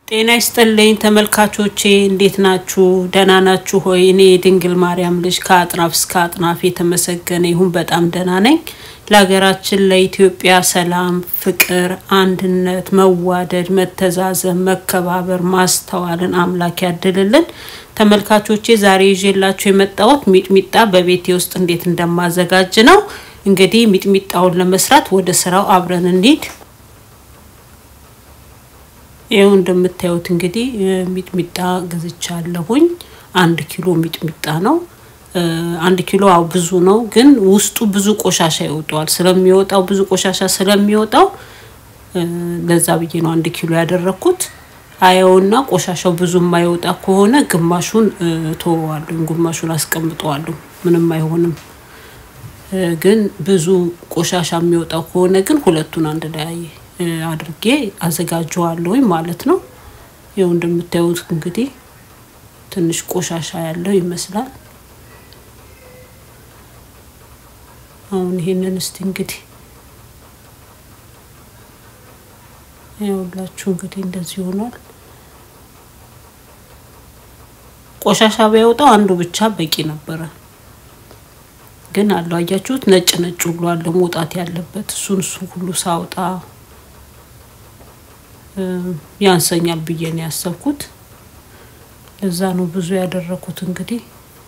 ጤና ይስጥልኝ ተመልካቾቼ፣ እንዴት ናችሁ? ደህና ናችሁ ሆይ? እኔ የድንግል ማርያም ልጅ ከአጥናፍ እስከ አጥናፍ የተመሰገነ ይሁን በጣም ደህና ነኝ። ለሀገራችን ለኢትዮጵያ ሰላም፣ ፍቅር፣ አንድነት፣ መዋደድ፣ መተዛዘን፣ መከባበር፣ ማስተዋልን አምላክ ያድልልን። ተመልካቾቼ ዛሬ ይዤላችሁ የመጣሁት ሚጥሚጣ በቤቴ ውስጥ እንዴት እንደማዘጋጅ ነው። እንግዲህ ሚጥሚጣውን ለመስራት ወደ ስራው አብረን እንሂድ። ይኸው እንደምታዩት እንግዲህ ሚጥሚጣ ገዝቻለሁኝ። አንድ ኪሎ ሚጥሚጣ ነው። አንድ ኪሎ አው ብዙ ነው፣ ግን ውስጡ ብዙ ቆሻሻ ይወጣዋል። ስለሚወጣው ብዙ ቆሻሻ ስለሚወጣው ለዛ ብዬ ነው አንድ ኪሎ ያደረኩት። አየውና ቆሻሻው ብዙ የማይወጣ ከሆነ ግማሹን ተወዋለሁ፣ ግማሹን አስቀምጠዋለሁ። ምንም አይሆንም። ግን ብዙ ቆሻሻ የሚወጣው ከሆነ ግን ሁለቱን አንድ ላይ አድርጌ አዘጋጀዋለሁኝ ማለት ነው። ይኸው እንደምታዩት እንግዲህ ትንሽ ቆሻሻ ያለው ይመስላል። አሁን ይሄንን እስቲ እንግዲህ ይኸውላችሁ እንግዲህ እንደዚህ ሆኗል። ቆሻሻ ቢያወጣው አንዱ ብቻ በቂ ነበረ። ግን አለው አያችሁት፣ ነጭ ነጭ ሁሉ አለ መውጣት ያለበት እሱን እሱ ሁሉ ሳውጣ ያንሰኛል ብዬ ነው ያሰብኩት። ለዛ ነው ብዙ ያደረኩት። እንግዲህ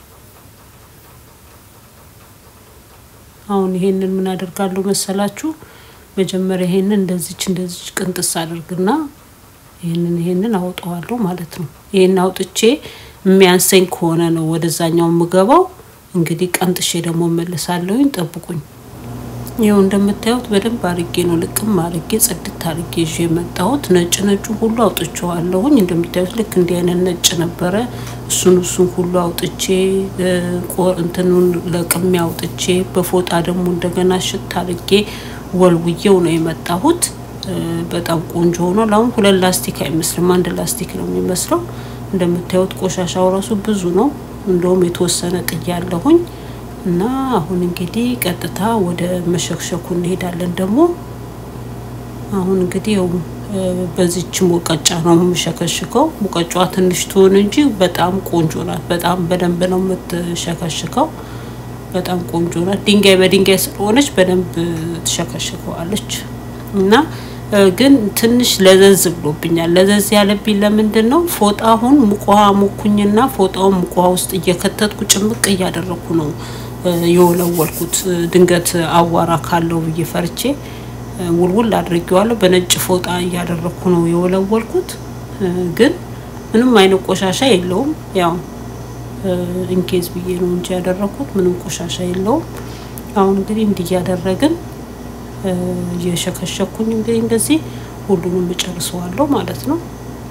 አሁን ይሄንን ምን አደርጋለሁ መሰላችሁ? መጀመሪያ ይሄንን እንደዚች እንደዚች ቅንጥስ አድርግና ይሄንን ይሄንን አውጠዋለሁ ማለት ነው። ይሄን አውጥቼ የሚያንሰኝ ከሆነ ነው ወደዛኛው የምገባው። እንግዲህ ቀንጥሼ ደግሞ እመልሳለሁኝ። ጠብቁኝ። ይኸው እንደምታዩት በደንብ አርጌ ነው ልቅም አርጌ ጽድት አርጌ ይዤ የመጣሁት። ነጭ ነጩ ሁሉ አውጥቼዋለሁኝ። እንደምታዩት ልክ እንዲህ አይነት ነጭ ነበረ። እሱን እሱን ሁሉ አውጥቼ እንትኑን ለቅሜ አውጥቼ በፎጣ ደግሞ እንደገና ሽት አርጌ ወልውዬው ነው የመጣሁት። በጣም ቆንጆ ሆኗል። አሁን ሁለት ላስቲክ አይመስልም፣ አንድ ላስቲክ ነው የሚመስለው። እንደምታዩት ቆሻሻው ራሱ ብዙ ነው። እንደውም የተወሰነ ጥያለሁኝ እና አሁን እንግዲህ ቀጥታ ወደ መሸክሸኩ እንሄዳለን። ደግሞ አሁን እንግዲህ ያው በዚች ሙቀጫ ነው የምሸከሽከው። ሙቀጫዋ ትንሽ ትሆን እንጂ በጣም ቆንጆ ናት። በጣም በደንብ ነው የምትሸከሽከው። በጣም ቆንጆ ናት። ድንጋይ በድንጋይ ስለሆነች በደንብ ትሸከሽከዋለች እና ግን ትንሽ ለዘዝ ብሎብኛል። ለዘዝ ያለብኝ ለምንድን ነው? ፎጣሁን ሙቋ ሞኩኝና ፎጣውን ሙቋ ውስጥ እየከተትኩ ጭምቅ እያደረኩ ነው የወለወልኩት። ድንገት አዋራ ካለው ብዬ ፈርቼ ውልውል አድርጌዋለሁ። በነጭ ፎጣ እያደረኩ ነው የወለወልኩት። ግን ምንም አይነት ቆሻሻ የለውም። ያው ኢንኬዝ ብዬ ነው እንጂ ያደረኩት ምንም ቆሻሻ የለውም። አሁን እንግዲህ እንዲህ እያደረግን እየሸከሸኩኝ እንግዲህ እንደዚህ ሁሉንም እጨርሰዋለሁ ማለት ነው።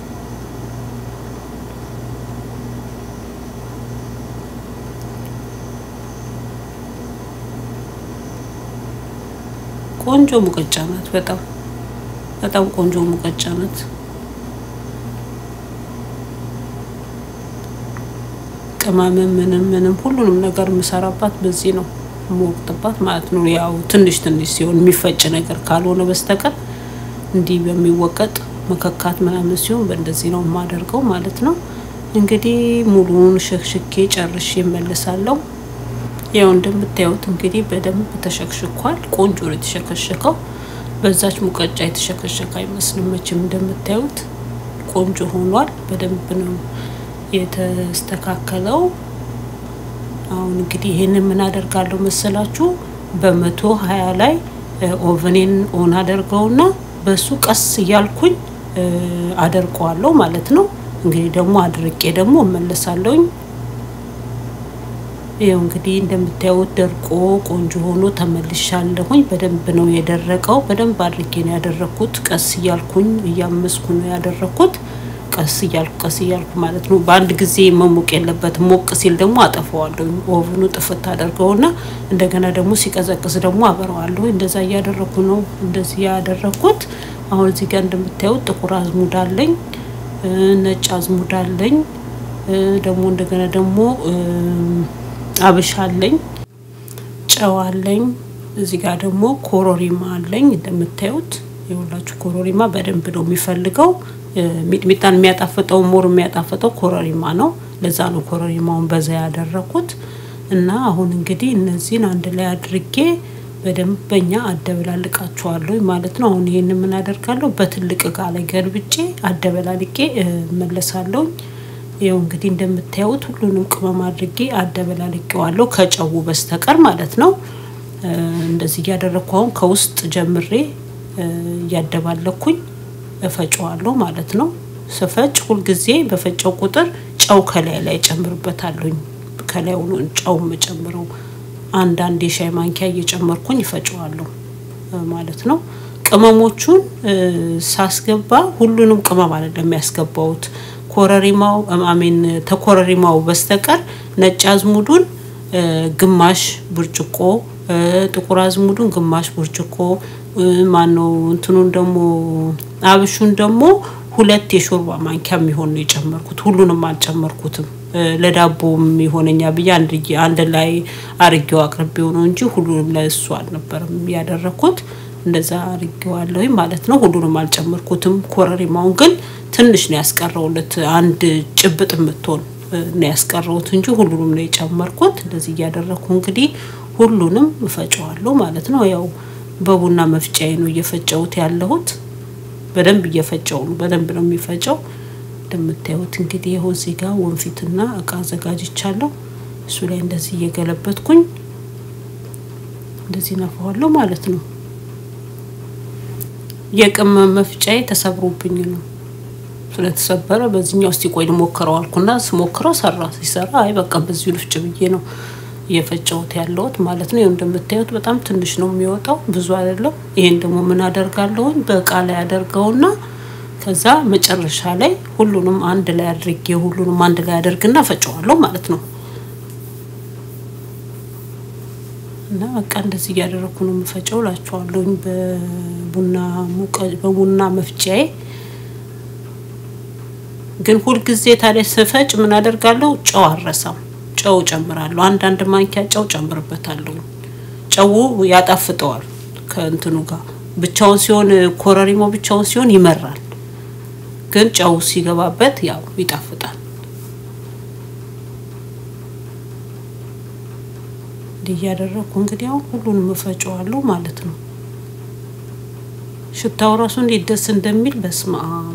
ቆንጆ ሙቀጫ ናት። በጣም በጣም ቆንጆ ሙቀጫ ናት። ቅመምም ምንም ምንም ሁሉንም ነገር የምሰራባት በዚህ ነው የምወቅጥባት ማለት ነው። ያው ትንሽ ትንሽ ሲሆን የሚፈጭ ነገር ካልሆነ በስተቀር እንዲህ በሚወቀጥ መከካት ምናምን ሲሆን በእንደዚህ ነው የማደርገው ማለት ነው። እንግዲህ ሙሉውን ሸክሽኬ ጨርሼ እመልሳለሁ። ያው እንደምታዩት እንግዲህ በደንብ ተሸክሽኳል። ቆንጆ ነው የተሸከሸከው። በዛች ሙቀጫ የተሸከሸከ አይመስልም መቼም እንደምታዩት ቆንጆ ሆኗል። በደንብ ነው የተስተካከለው። አሁን እንግዲህ ይሄንን ምን አደርጋለሁ መሰላችሁ? በመቶ ሀያ ላይ ኦቨኔን ኦን አደርገውና በሱ ቀስ እያልኩኝ አደርቀዋለሁ ማለት ነው። እንግዲህ ደግሞ አድርቄ ደግሞ እመለሳለሁኝ። ይኸው እንግዲህ እንደምታዩት ደርቆ ቆንጆ ሆኖ ተመልሻለሁኝ። በደንብ ነው የደረቀው። በደንብ አድርጌ ነው ያደረኩት። ቀስ እያልኩኝ እያመስኩ ነው ያደረኩት። ቀስ እያልኩ ቀስ እያልኩ ማለት ነው። በአንድ ጊዜ መሞቅ የለበትም። ሞቅ ሲል ደግሞ አጠፋዋለሁ። ኦቭኑ ጥፍት አደርገውና እንደገና ደግሞ ሲቀዘቅዝ ደግሞ አበረዋለሁ። እንደዛ እያደረኩ ነው እንደዚህ ያደረኩት። አሁን እዚህ ጋር እንደምታዩት ጥቁር አዝሙድ አለኝ፣ ነጭ አዝሙድ አለኝ፣ ደግሞ እንደገና ደግሞ አብሻ አለኝ፣ ጨው አለኝ። እዚህ ጋር ደግሞ ኮሮሪማ አለኝ እንደምታዩት የሁላችሁ ኮሮሪማ በደንብ ነው የሚፈልገው። ሚጥሚጣን የሚያጣፍጠው ሞር የሚያጣፍጠው ኮረሪማ ነው። ለዛ ነው ኮረሪማውን በዛ ያደረኩት እና አሁን እንግዲህ እነዚህን አንድ ላይ አድርጌ በደንበኛ አደበላልቃቸዋለሁ ማለት ነው። አሁን ይሄን ምን አደርጋለሁ በትልቅ እቃ ላይ ገልብጬ አደበላልቄ እመለሳለሁ። ይኸው እንግዲህ እንደምታዩት ሁሉንም ቅመም አድርጌ አደበላልቄዋለሁ ከጨው በስተቀር ማለት ነው። እንደዚህ እያደረግኩ አሁን ከውስጥ ጀምሬ እያደባለኩኝ እፈጨዋለሁ ማለት ነው። ስፈጭ ሁልጊዜ በፈጨው ቁጥር ጨው ከላይ ላይ ጨምርበታለሁኝ። ከላይ ሆኖ ጨው የምጨምረው አንዳንድ የሻይ ማንኪያ እየጨመርኩኝ ይፈጨዋለሁ ማለት ነው። ቅመሞቹን ሳስገባ ሁሉንም ቅመም አይደለም የሚያስገባውት ኮረሪማው አሜን ተኮረሪማው በስተቀር ነጭ አዝሙዱን ግማሽ ብርጭቆ ጥቁር አዝሙዱን ግማሽ ብርጭቆ ማነው እንትኑን ደግሞ አብሹን ደግሞ ሁለት የሾርባ ማንኪያ የሚሆን ነው የጨመርኩት። ሁሉንም አልጨመርኩትም። ለዳቦም ይሆነኛ ብዬ አንድ ላይ አርጌው አቅርቤው ነው እንጂ ሁሉንም ለእሱ አልነበረም ያደረኩት። እንደዛ አርጌዋለሁ ማለት ነው። ሁሉንም አልጨመርኩትም። ኮረሪማውን ግን ትንሽ ነው ያስቀረውለት አንድ ጭብጥ የምትሆን ነው ያስቀረውት እንጂ ሁሉንም ነው የጨመርኩት። እንደዚህ እያደረኩ እንግዲህ ሁሉንም እፈጨዋለሁ ማለት ነው። ያው በቡና መፍጫዬ ነው እየፈጨሁት ያለሁት። በደንብ እየፈጨው ነው። በደንብ ነው የሚፈጨው። እንደምታዩት እንግዲህ ይኸው እዚህ ጋር ወንፊትና እቃ አዘጋጅቻለሁ። እሱ ላይ እንደዚህ እየገለበትኩኝ እንደዚህ ነፋዋለሁ ማለት ነው። የቅመም መፍጫዬ ተሰብሮብኝ ነው ስለተሰበረ በዚህኛው እስቲ ቆይ ልሞክረው አልኩና ስሞክረው ሰራ። ሲሰራ አይ በቃ በዚሁ ልፍጭ ብዬ ነው እየፈጨሁት ያለሁት ማለት ነው። ይኸው እንደምታዩት በጣም ትንሽ ነው የሚወጣው፣ ብዙ አይደለም። ይሄን ደግሞ ምን አደርጋለሁኝ በእቃ ላይ አደርገውና ከዛ መጨረሻ ላይ ሁሉንም አንድ ላይ አድርጌ ሁሉንም አንድ ላይ አደርግና ፈጨዋለሁ ማለት ነው። እና በቃ እንደዚህ እያደረኩ ነው የምፈጨው ላችኋለሁኝ በቡና በቡና መፍጫዬ። ግን ሁልጊዜ ታዲያ ስፈጭ ምን አደርጋለሁ? ጨው አረሳም ጨው ጨምራለሁ። አንዳንድ ማንኪያ ጨው ጨምርበታለሁ። ጨው ያጣፍጠዋል ከእንትኑ ጋር ብቻውን ሲሆን ኮረሪማው ብቻውን ሲሆን ይመራል፣ ግን ጨው ሲገባበት ያው ይጣፍጣል። እንዲህ እያደረኩ እንግዲህ አሁን ሁሉንም እፈጨዋለሁ ማለት ነው። ሽታው ራሱ እንዴት ደስ እንደሚል በስመ አብ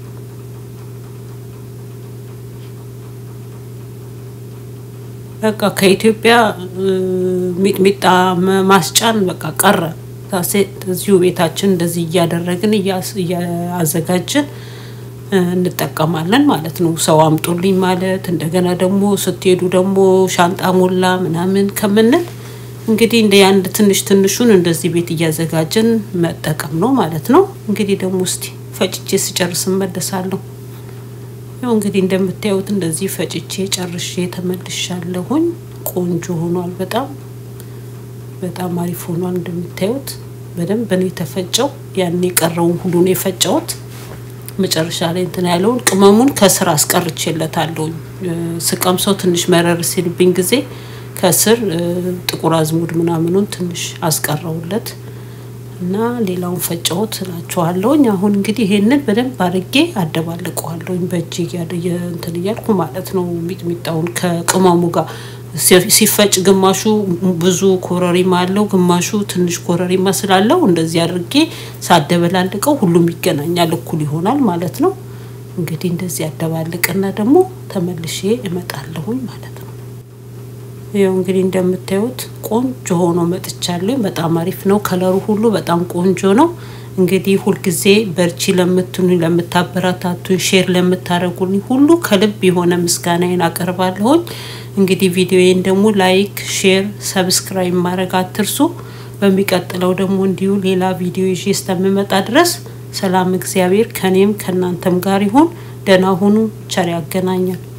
በቃ ከኢትዮጵያ ሚጥሚጣ ማስጫን በቃ ቀረ። እዚሁ ቤታችን እንደዚህ እያደረግን እያዘጋጅን እንጠቀማለን ማለት ነው። ሰው አምጡልኝ ማለት እንደገና ደግሞ ስትሄዱ ደግሞ ሻንጣ ሞላ ምናምን ከምንል እንግዲህ እንደ አንድ ትንሽ ትንሹን እንደዚህ ቤት እያዘጋጀን መጠቀም ነው ማለት ነው። እንግዲህ ደግሞ እስቲ ፈጭቼ ስጨርስ እመለሳለሁ። ያው እንግዲህ እንደምታዩት እንደዚህ ፈጭቼ ጨርሼ ተመልሻለሁኝ። ቆንጆ ሆኗል። በጣም በጣም አሪፍ ሆኗል። እንደምታዩት በደንብ ነው የተፈጨው። ያን የቀረውን ሁሉ ነው የፈጨሁት። መጨረሻ ላይ እንትን ያለውን ቅመሙን ከስር አስቀርቼለታለሁኝ። ስቀምሰው ትንሽ መረር ሲልብኝ ጊዜ ከስር ጥቁር አዝሙድ ምናምኑን ትንሽ አስቀረውለት እና ሌላውን ፈጨሁት እላችኋለሁኝ። አሁን እንግዲህ ይሄንን በደንብ አድርጌ አደባልቀዋለሁኝ በእጅ እንትን እያልኩ ማለት ነው። ሚጥሚጣውን ከቅመሙ ጋር ሲፈጭ ግማሹ ብዙ ኮረሪማ አለው፣ ግማሹ ትንሽ ኮረሪማ ስላለው እንደዚህ አድርጌ ሳደበላልቀው ሁሉም ይገናኛል፣ እኩል ይሆናል ማለት ነው። እንግዲህ እንደዚህ አደባልቅና ደግሞ ተመልሼ እመጣለሁኝ ማለት ነው። ይኸው እንግዲህ እንደምታዩት ቆንጆ ሆኖ መጥቻለሁ። በጣም አሪፍ ነው። ከለሩ ሁሉ በጣም ቆንጆ ነው። እንግዲህ ሁልጊዜ በርቺ ለምትሉኝ፣ ለምታበረታቱኝ፣ ሼር ለምታደርጉልኝ ሁሉ ከልብ የሆነ ምስጋናዬን አቀርባለሁኝ። እንግዲህ ቪዲዮዬን ደግሞ ላይክ፣ ሼር፣ ሰብስክራይብ ማድረግ አትርሱ። በሚቀጥለው ደግሞ እንዲሁ ሌላ ቪዲዮ ይዤ እስከምመጣ ድረስ ሰላም እግዚአብሔር ከኔም ከእናንተም ጋር ይሁን። ደህና ሁኑ። ቸር ያገናኛል።